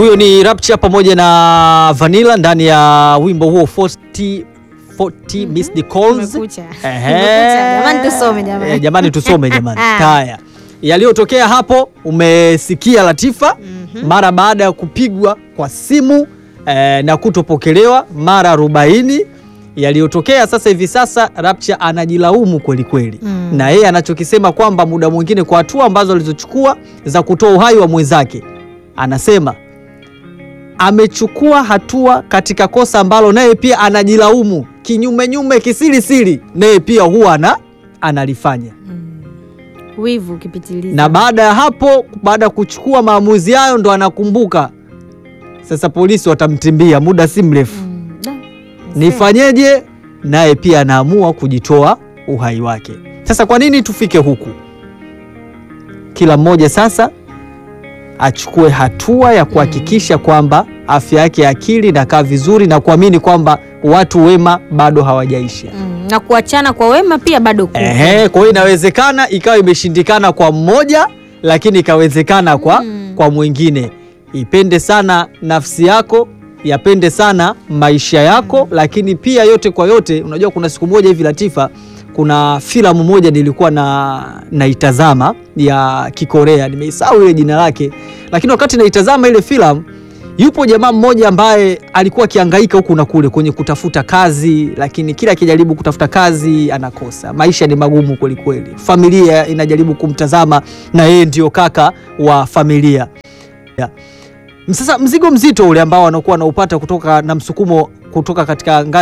Huyo ni Rapture pamoja na Vanilla ndani ya wimbo huo 40 40 missed calls. Kumekucha. Ehe. Kumekucha. Jamani tusome jamani. Eh, jamani tusome jamani. Haya. Yaliyotokea hapo umesikia Latifa mara baada ya kupigwa kwa simu eh, na kutopokelewa mara 40 yaliyotokea sasa hivi sasa Rapture anajilaumu kweli kweli Mm. na yeye anachokisema kwamba muda mwingine kwa hatua ambazo alizochukua za kutoa uhai wa mwenzake anasema amechukua hatua katika kosa ambalo naye pia anajilaumu kinyumenyume kisirisiri naye pia huwa ana, analifanya Wivu ukipitiliza. na baada ya hapo baada ya kuchukua maamuzi hayo ndo anakumbuka sasa polisi watamtimbia muda si mrefu Mm, da. nifanyeje naye pia anaamua kujitoa uhai wake sasa kwa nini tufike huku kila mmoja sasa achukue hatua ya kuhakikisha kwamba afya yake ya akili inakaa vizuri na kuamini kwamba watu wema bado hawajaisha Mm, na kuachana kwa wema pia bado kupo. Ehe, kwa hiyo inawezekana ikawa imeshindikana kwa mmoja lakini ikawezekana kwa, Mm. kwa mwingine. Ipende sana nafsi yako, yapende sana maisha yako, lakini pia yote kwa yote, unajua kuna siku moja hivi Latifa, kuna filamu moja nilikuwa na naitazama ya Kikorea, nimeisahau ile jina lake, lakini wakati naitazama ile filamu yupo jamaa mmoja ambaye alikuwa akihangaika huku na kule kwenye kutafuta kazi, lakini kila akijaribu kutafuta kazi anakosa. Maisha ni magumu kweli kweli, familia inajaribu kumtazama na yeye ndio kaka wa familia ya. Sasa mzigo mzito ule ambao anakuwa anaupata kutoka na msukumo kutoka katika ngazi